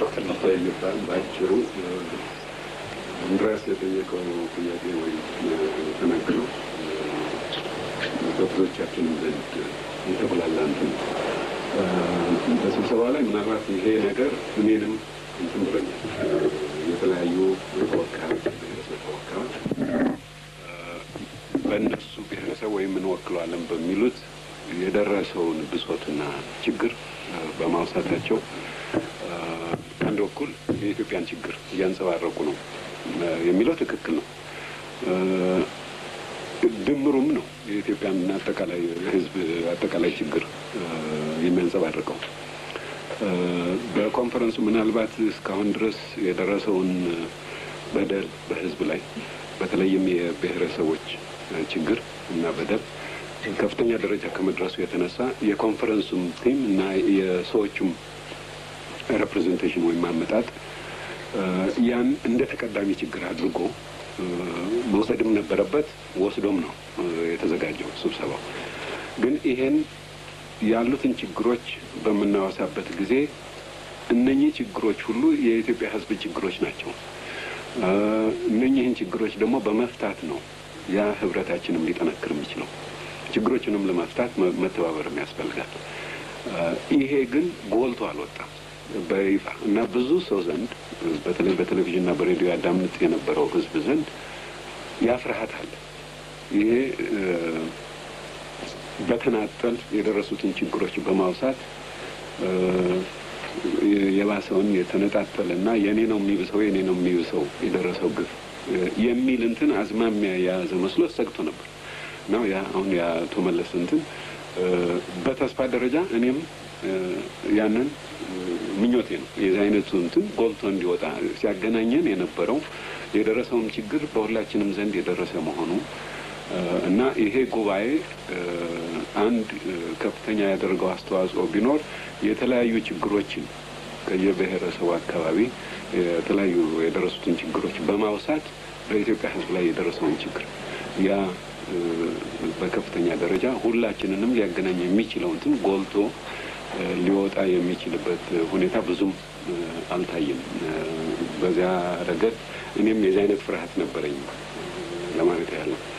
ይባል በአጭሩ እንድራስ የጠየቀው ጥያቄ ወይም ተነግረው በብዙዎቻችንም ዘንድ የተብላላ እንትን ነው። በስብሰባ ላይ ምናልባት ይሄ ነገር እኔንም እንትን ብሎኛል። የተለያዩ ተወካዮች ብሔረሰብ ተወካዮች በእነሱ ብሔረሰብ ወይም እንወክለዋለን በሚሉት የደረሰውን ብሶትና ችግር በማውሳታቸው ከአንድ በኩል የኢትዮጵያን ችግር እያንጸባረቁ ነው የሚለው ትክክል ነው። ድምሩም ነው የኢትዮጵያን አጠቃላይ ሕዝብ አጠቃላይ ችግር የሚያንጸባርቀው። በኮንፈረንሱ ምናልባት እስካሁን ድረስ የደረሰውን በደል በሕዝብ ላይ በተለይም የብሔረሰቦች ችግር እና በደል ከፍተኛ ደረጃ ከመድረሱ የተነሳ የኮንፈረንሱም ቲም እና የሰዎቹም ሬፕሬዘንቴሽን ወይም አመጣጥ ያን እንደ ተቀዳሚ ችግር አድርጎ መውሰድም ነበረበት። ወስዶም ነው የተዘጋጀው ስብሰባው። ግን ይሄን ያሉትን ችግሮች በምናወሳበት ጊዜ እነኚህ ችግሮች ሁሉ የኢትዮጵያ ሕዝብ ችግሮች ናቸው። እነኚህን ችግሮች ደግሞ በመፍታት ነው ያ ህብረታችንም ሊጠነክር የሚችለው። ችግሮችንም ለመፍታት መተባበርም ያስፈልጋል። ይሄ ግን ጎልቶ አልወጣም በይፋ እና ብዙ ሰው ዘንድ በተለይ በቴሌቪዥንና በሬዲዮ ያዳምጥ የነበረው ህዝብ ዘንድ ያ ፍርሃት አለ። ይሄ በተናጠል የደረሱትን ችግሮች በማውሳት የባሰውን የተነጣጠለ እና የኔ ነው የሚብሰው የኔ ነው የሚብሰው የደረሰው ግፍ የሚል እንትን አዝማሚያ የያዘ መስሎ ሰግቶ ነበር እና ያ አሁን የአቶ መለስ እንትን በተስፋ ደረጃ እኔም ያንን ምኞቴ ነው። የዚህ አይነቱ እንትን ጎልቶ እንዲወጣ ሲያገናኘን የነበረው የደረሰውም ችግር በሁላችንም ዘንድ የደረሰ መሆኑ እና ይሄ ጉባኤ አንድ ከፍተኛ ያደረገው አስተዋጽኦ ቢኖር የተለያዩ ችግሮችን ከየብሔረሰቡ አካባቢ የተለያዩ የደረሱትን ችግሮች በማውሳት በኢትዮጵያ ሕዝብ ላይ የደረሰውን ችግር ያ በከፍተኛ ደረጃ ሁላችንንም ሊያገናኝ የሚችለው እንትን ጎልቶ ሊወጣ የሚችልበት ሁኔታ ብዙም አልታየም። በዚያ ረገድ እኔም የዚህ አይነት ፍርሃት ነበረኝ ለማለት ያህል ነው።